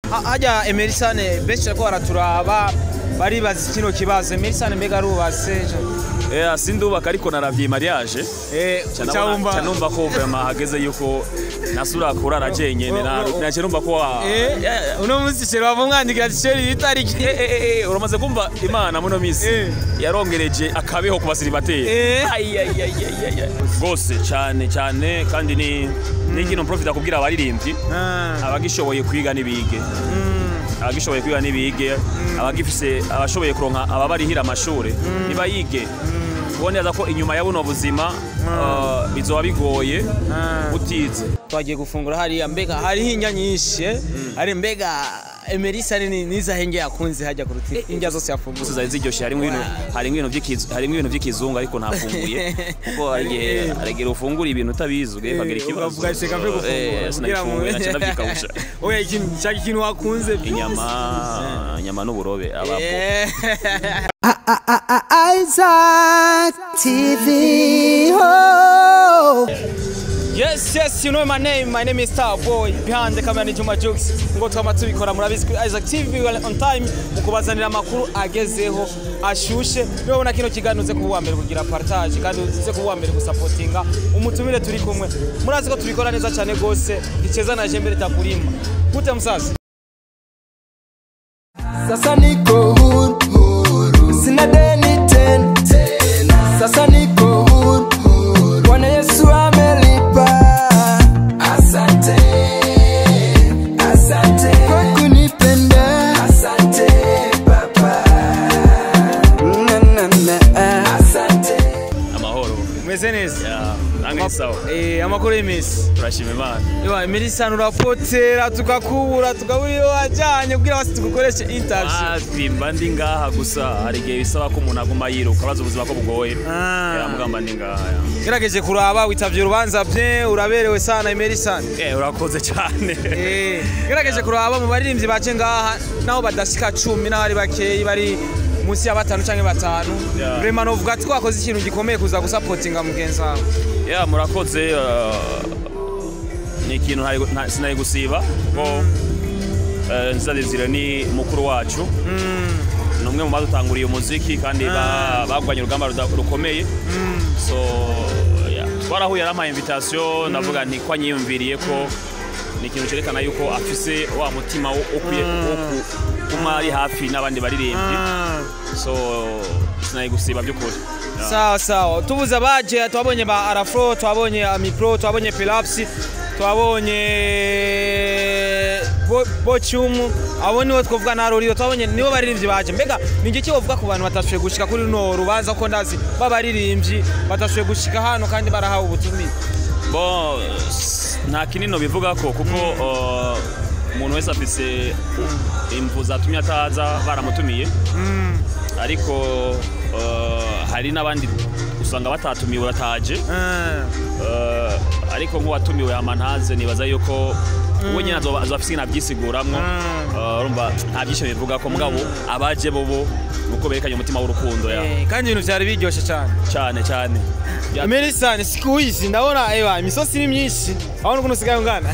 Ha- hajya emerisane benshi bariko baraturaba baribaza kino kibazo emerisane mbega arubatse Eh, sindubaka ariko naravye mariage Eh, Canabona- canumva ko vraiment hageze yuko nasura kurara jenyene na- Oh, oh. nace numva ko wa- Eh, Yeah, yeah. uno munsi sheri wava umwandikira sheri itariki Eh, eh, eh, eh, uramaze kumva imana muno misi Eh. yarongereje akabeho ku basiribateri Eh. Ai, ai, ai, ai, ai, ai. rwose cyane cyane kandi ni ni ikintu profita kubwira abaririmbyi Ah, abagishoboye kwiga nibige abagishoboye kwiga nibige abagifise abashoboye kuronka ababarihira amashuri nibayige ubone neza ko inyuma ya buno buzima uh, bizoba bigoye Ah. utize twagiye gufungura hariya mbega hariho indya nyinshi eh? hari mbega emerisane ni nizahe ndya yakunze hajya kuruta indya zose yafunguye zari ziryoshe harimo ibintu harimo ibintu by'ikizu harimo ibintu by'ikizungu ariko ntafunguye kuko hari igihe hari igihe ufungura ibintu utabizi ukagira ikibazo ukavuga reka mve gufungura Eh, kugira sinabifunguye ngo- naca ndabyikawusha oya ikintu shaka ikintu wakunze byose. inyama inyama n'uburobe abapo Eh. Isaac TV. Oh. Yes, yes, you know my name. My name is Starboy. Behind the camera ni Juma Jokes. Ngo twama tubikora murabizi kuri Isaac TV we are on time mu kubazanira amakuru agezeho ashushe. Niba ubona kino kiganiro uze kuba uwa mbere kugira partage kandi uze kuba uwa mbere gusupportinga umutumire turi kumwe. Murazi ko tubikora neza cyane gose. Icheza na jembe litakulima. Gute msasa? Sasa niko huru, huru. Sina deni tena, tena. Sasa niko huru, huru. Bwana Yesu amelipa. Asante, asante kwa kunipenda. Asante Baba. Na, na, na. Asante. amahoro Umeze neza? Ya, nange ni sawa Eh, amakuru y'imisi. turashima imana Ewa, Emerisane urapotera tukakubura tukabura iyo wajyanye kugira basi tugukoreshe interview. twimba ndi ngaha gusa hari igihe bisaba ko umuntu aguma yiruka abaza ubuzima ko bugoye Ah. Ya, mugamba ndi ngaha ya. gerageje kuraba witavye urubanza bye uraberewe sana Emerisane Eh, urakoze cyane Eh, gerageje kuraba mu baririmbyi bace ngaha naho badashika cumi n'abari bakeyi bari munsi ya batanu canke batanu Yeah. vraiment novuga ati twakoze ikintu gikomeye kuza gusapotinga mugenzi wawe ya murakoze uh, ni ikintu ntari- nta- sinari gusiba kuko uh, nzadezire ni mukuru wacu ni umwe mu badutanguriye umuziki kandi ba- bagwanye urugamba ruda- rukomeye so yeah, twarahuye arampaye invitation ndavuga nti ko anyiyumviriye ko ni ikintu cyerekana yuko afise wa mutima wo wo kwi- wo ku- kuma ari hafi n'abandi baririmbyi so sinari gusiba by'ukuri Yeah. sawa sawa tubuze abaje twabonye ba arafro twabonye amipro twabonye pilapsi twabonye Bo- bocumu abo nibo twavuga na roriyo twabonye nibo baririmbyi baje mbega ni igiki wovuga ku bantu batashoboye gushika kuri runo rubanza ko ndazi b'abaririmbyi batashoboye gushika hano kandi barahawe ubutumire bon s- nta kinini bivuga ko kuko uh, umuntu wese afise imvu zatumye ataza baramutumiye ariko uh, hari n'abandi usanga batatumiwe bataje Ah. uh, ariko nk'uwatumiwe amantaze nibaza yuko uwe nyine azoba azoba afise ibintu abyisiguramwo Uh, urumva nta byinshi bivuga ko mugabo abaje bobo nuko berekanye umutima w'urukundo ya Eh, kandi ibintu vyari biryoshe cyane cyane cyane Ya- Melisane siku hizi ndaona ewa misosi ni myinshi aho ukuntu usigaye ungana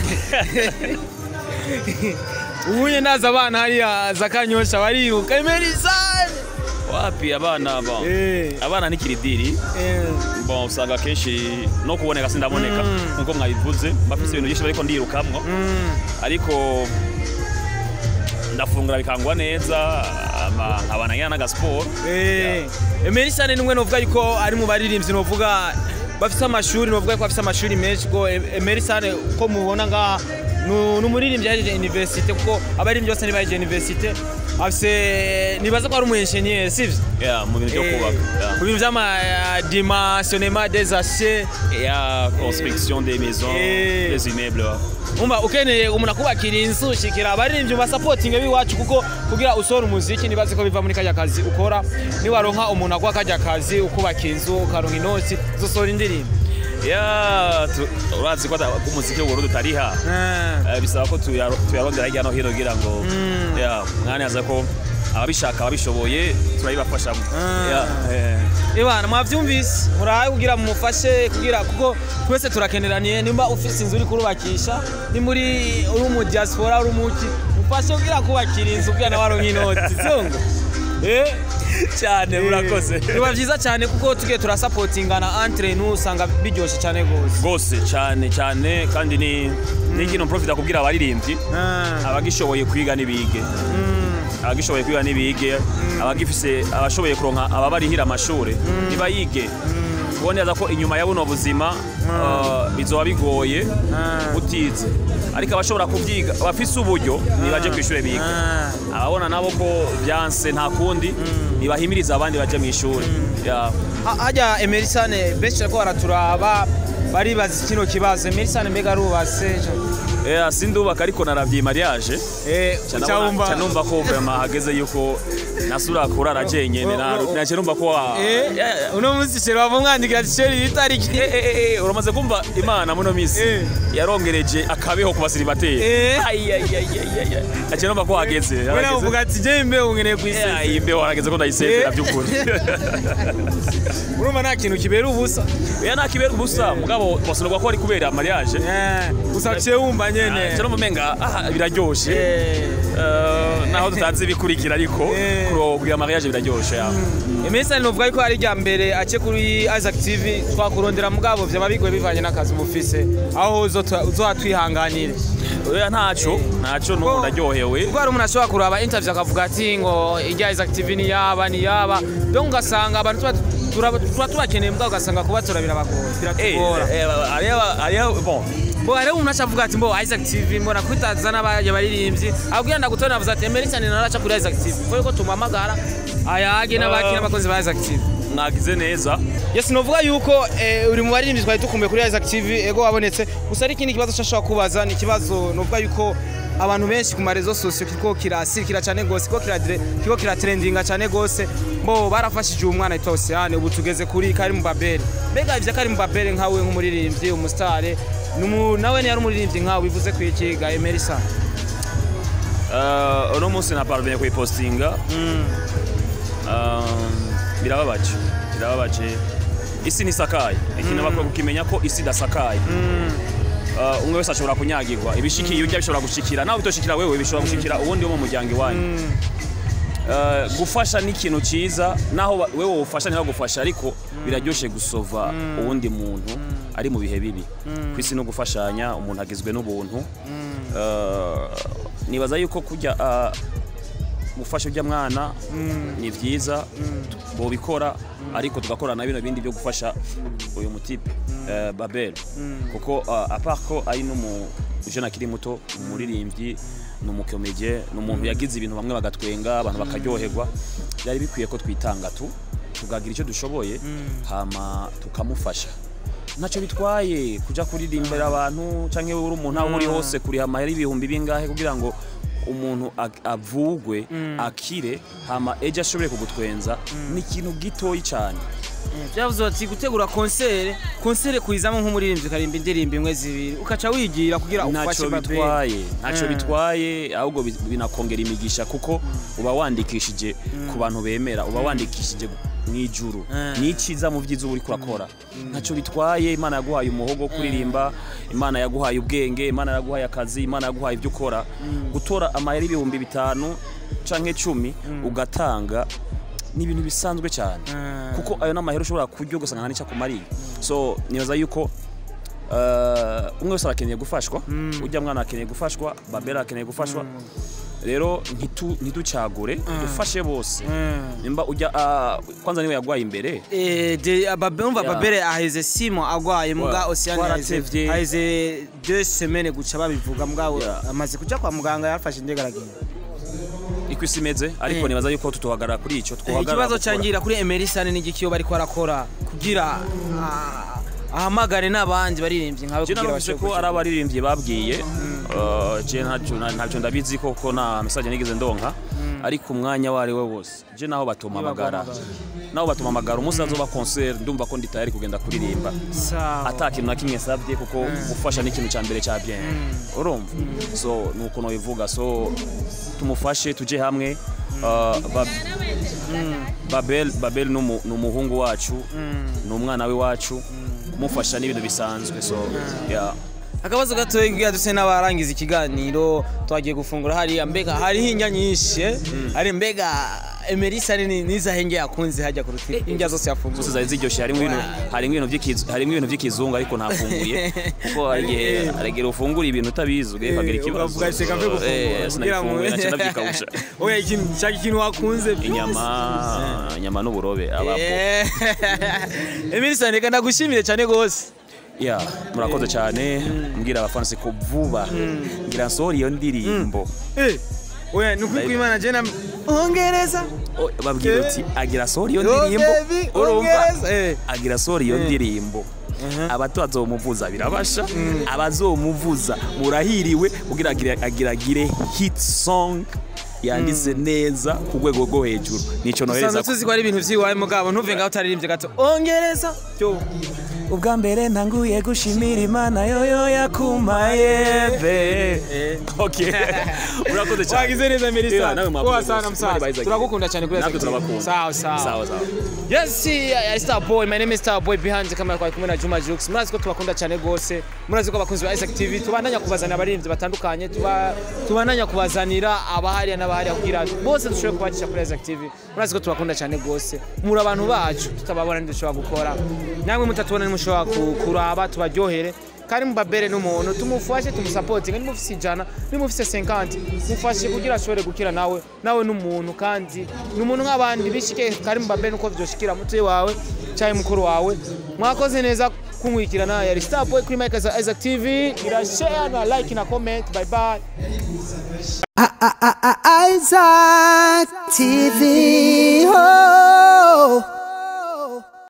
ubunye ndaza abana hariya za kanyosha bariruka Melisane wapi abana bon Eh. abana n'ikiridiri Eh, bon usanga kenshi no kuboneka sindaboneka nkuko mwabivuze bafise ibintu byinshi bariko ndirukamwo ariko ndafungura bikangwa neza ama- nkabana nyana n'agasiporo eh. Melisane numwe novuga yuko ari mu baririmbyi novuga bafise amashuri novuga ko bafise amashuri menshi ko Melisane ko mubona ngaha nu- ni umuririmbyi yahejeje universite kuko abaririmbyi bose ntibahejeje universite afise nibaza ko ari umu engineer sivyo Yeah, mu bintu byo kubaka Yeah. ku bintu vy'amadimensionnement des aciers ya construction des maisons Eh. des immeubles ouais. umva ukeneye umuntu akubakira inzu shikira abaririmbyi basapotinge b'iwacu kuko kugira usora umuziki nibazi ko biva muri kajya kazi ukora niwaronka umuntu aguha kajya kazi ukubaka inzu ukaronka inoti uzosora indirimbo ya tu- urazi ko ata- ko umuziki w'uburundi utariha Eh, bisaba ko tuyaro- tuyarondera hirya no hino kugira ngo ya mwanya aza ko ababishaka ababishoboye turabibafashamo Ah. Ya, eh. ibana mwavyumvise murahaye kugira mumufashe kugira kuko twese turakeneraniye nimba ufise inzu uri kurubakisha ni muri uri mu diaspora uri muki mfashe kugira kubakira inzu kugira nawe aronke inoti songo eh cyane murakoze biba byiza cyane kuko tugiye turasapotingana entre nous usanga biryoshye cyane rwose rwose cyane cyane kandi ni ni ikintu profita kubwira abaririmbyi Ah, abagishoboye kwiga n'ibige abagishoboye kwiga n'ibige abagifise abashoboye kuronka ababarihira amashuri nibayige kubona neza ko inyuma ya buno buzima uh, bizoba bigoye Ah. utize ariko abashobora kubyiga bafise uburyo nibaje ku ishuri biga ah. ababona nabo ko byanse nta kundi nibahimiriza abandi baje mu ishuri Ya. Ha- hajya emerisane benshi bariko baraturaba baribaza kino kibazo emerisane mbega arubatse Eh, sindubaka ariko naravye mariage Eh, Canabona- canumva ko vraiment hageze yuko nasura kurara jenyene na- naje numva ko wa- Eh, Ya, ya. uno munsi shero bamwandikira tisheri itariki Eh, eh, eh, eh, uramaze kumva imana muno misi Eh. yarongereje akabeho ku basiribateri Eh. naje numva ko hageze Wena Harageze- uvuga ati je imbe ungeneye ku isi Eh, iyi mbeho harageze ko ndayisezera Eh. by'ukuri urumva nta kintu kibera ubusa oya nakibera ubusa mugabo basonerwa ko ari kubera mariage Eh, gusa uciye wumva nyene nje numva umenga aha biraryoshe Eh, Eh, naho tutazi ibikurikira ariko Eh. kugira mariage biraryoshe ya emerisane novuga yuko ari irya mbere ace kuri isaac tv twakurondera mugabo vyaba bigoye bivanye n'akazi mufise aho uzotu- uzohatwihanganire oya ntaco ntaco nubu ndaryohewe kuko hari umuntu ashobora kuraba interview akavuga ati ngo irya isaac tv ni yaba ni yaba donc ugasanga abantu tuba- turaba- tuba tubakeneye mbwa ugasanga kubatora birabagoye Eh, biratugora eh, hariya- hariya bon bo hariho umuntu aca avuga ati mbo isaac tv mbona kwitaza n'abaje baririmbyi abwira ndagutora navuze ati emerisane naraca kuri isaac tv kuko yuko tumuhamagara ayage n'abaki Ah. n'abakozi ba isaac tv mwagize neza Yes, novuga yuko eh, uri mu baririmbyi twari dukumbuye kuri Isaac TV ego wabonetse gusa ari ikindi kibazo cyashobora kubaza ni ikibazo novuga yuko abantu benshi ku marezo sosio kiriko kirasirikira cyane gose kiriko kiradire kiriko kiratrendinga cyane gose bo barafashije uyu mwana yitwa Oceane ubu tugeze kuri Karim Babel mbega ivya Karim Babel nkawe nk'umuririmbyi umustare numu nawe ni yari umuririmbyi nkawe bivuze ku iki ga Emerson Eh, uno munsi naparvenye kuyipostinga Eh, birababaje birababaje isi nisakaye ikintu bakwiye kukimenya ko isi idasakaye Eh, umwe wese ashobora kunyagirwa ibishikiye ujya bishobora gushikira nawe bitoshikira wewe bishobora gushikira uwundi wo mu muryango iwanyu Eh, gufasha ni ikintu cyiza naho ba- wewe ufasha ntibagufasha ariko biraryoshe gusova uwundi muntu ari mu bihe bibi ku isi no gufashanya umuntu agizwe n'ubuntu Eh, nibaza yuko kujya ah, gufasha ujya mwana ni byiza bobikora ariko tugakora na bino bindi byo gufasha uyu mutipe eh, babel kuko ah, apart ko ari n'umu jeune akiri muto umuririmbyi ni umukomedie ni umuntu yagize ibintu bamwe bagatwenga abantu bakaryoherwa byari bikwiye ko twitanga tu tugagira icyo dushoboye hama tukamufasha ntacyo bitwaye kujya kuririmbira abantu cyangwa uri umuntu aho uri hose kuriha amahera ibihumbi bingahe kugira ngo umuntu ag- avugwe akire hama ejo ashobore kugutwenza ni ikintu gitoyi cyane byavuze ati gutegura konsere konsere kuyizamo nk'umuririmbyi ukarimba indirimbo imwe zibiri ukaca wigira kugira ufashe ntacyo Babel bitwaye ntacyo Mm. bitwaye ahubwo bi- binakongera imigisha kuko uba wandikishije ku bantu bemera uba wandikishije mu ijuru Mm. ni icyiza mu byiza uba uri kurakora ntacyo bitwaye imana yaguhaye umuhogo wo kuririmba imana yaguhaye ubwenge imana yaguhaye akazi imana yaguhaye ibyo ukora gutora amayeri ibihumbi bitanu canke icumi ugatanga ni ibintu bisanzwe cyane Mm. kuko ayo ni amahera ushobora kurya ugasanga nta n'icyo akumariye so nibaza yuko eh, umwe wese arakeneye gufashwa ujya mwana akeneye gufashwa babera akeneye gufashwa rero ntitu- ntiducagure dufashe bose nimba ujya ah, kwanza niwe yagwaye imbere Eh, de Babe- umva Yeah. babere aheze simo agwaye muga Wa- Oceane aheze twaratevye. aheze deux semaines guca babivuga mugabo Yeah. amaze kuja kwa muganga yafashe indege aragenda iko isi imeze ariko Eh. nibaza yuko tutohagarara kuri icyo Eh, twohagarara ikibazo gukora. cangira kuri Emerisane n'igikiyo bariko arakora kugira ah, ahamagare n'abandi baririmbyi nkawe Je kugira navuze bashobore ko kuja- ari abaririmbyi babwiye eh, je ntacyo ntacyo ndabizi ko ko na message nigeze ndonka ariko umwanya wari we wose je naho batumamagara naho batumamagara umunsi azoba concert ndumva ko ndi tayari kugenda kuririmba Sawa. ata kintu na kimwe sabye kuko gufasha ni ikintu cya mbere cya bien urumva so nuko nobivuga so tumufashe tuje hamwe Uh, Bab- babel babel ni umu- ni umuhungu wacu ni umwana we wacu kumufasha ni ibintu bisanzwe so yeah. akabazo gatoya kugira duse n'abarangiza ikiganiro twagiye gufungura hariya mbega hariho indya nyinshi eh? hari mbega emerisa ni nizahe ndya yakunze hajya kuruta indya zose zose yafunguye zari ziryoshye harimo ibintu harimo ibintu by'ikizu harimo ibintu by'ikizungu ariko ntafunguye kuko hari igihe hari igihe ufungura ibintu utabizi ukagira ikibazo ukavuga ati reka mve gufungura Eh, kugira ngo sinabifunguye naciye ndabyikawusha oya ikintu cyari ikintu wakunze inyama inyama n'uburobe abapo Eh. emerisa reka ndagushimire cyane gose ya murakoze cyane mbwira abafansi ko vuba ngira nsohora iyo ndirimbo Eh, oya ni ukuri kw'imana jena ongereza O- babwira uti agira sohora iyo Yo, ndirimbo baby, urumva ongereza. Eh. agira sohora iyo ndirimbo abato bazomuvuza birabasha abazomuvuza murahiriwe kugira agire agira agire hit song yanditse neza ku rwego rwo hejuru nico nohereza usanzwe tuzi ko ari ibintu vyiwawe mugabo ntuve ngaho utaririmbye gato ongereza byo ubwa mbere ntanguye gushimira imana yoyo yakumaye be okay urakoze cyane wagize neza Yeah, Melissa nawe mwakoze Poa rwose. sana Imana msaza ibahize. turagukunda cyane kuri natwe Isaac TV. turabakunda sawa sawa sawa sawa Yes, I Star Boy. My name is Star Boy behind the camera kwa kumwe na Juma Jux. Murazi ko tubakunda cyane gose. Murazi ko abakunzi ba Isaac TV tubandanya kubazanira abaririmbyi batandukanye, tuba tubandanya kubazanira abahariya n'abahariya kugira bose dushobore kubacisha kuri Isaac TV. Murazi ko tubakunda cyane gose. Muri abantu bacu tutababona ntidushobora gukora. Namwe mutatubona ntimushobora ku- kuraba tubaryohere. kandi mubabere n'umuntu tumufashe tumusapotinga nimufise ijana nimufise 50 mufashe kugira ashobore gukira nawe nawe n'umuntu kandi ni umuntu nk'abandi bishike kari mubabere nuko vyoshikira mutoyi wawe cyangwa mukuru wawe mwakoze neza kumwikirana yari Star Boy kuri Mike za Isaac TV ira share na like na comment bye bye Isaac TV. Oh.